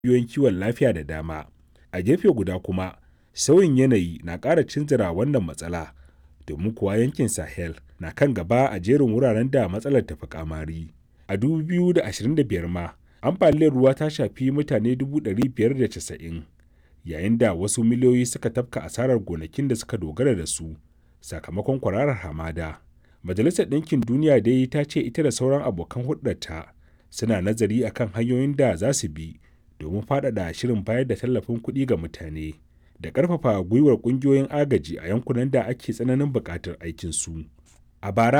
cibiyoyin kiwon lafiya da dama. A gefe guda kuma, sauyin yanayi na ƙara cinzira wannan matsala, domin kuwa yankin Sahel na kan gaba a jerin wuraren da matsalar ta fi ƙamari. A 2025 ma, ambaliyar ruwa ta shafi mutane 590,000 yayin da wasu miliyoyi suka tafka asarar gonakin da suka dogara da su sakamakon kwararar hamada. Majalisar Ɗinkin Duniya dai ta ce ita da sauran abokan hulɗarta suna nazari akan hanyoyin da za su bi domin faɗaɗa shirin bayar da tallafin kuɗi ga mutane da ƙarfafa gwiwar ƙungiyoyin agaji a yankunan da ake tsananin buƙatar aikinsu. A bara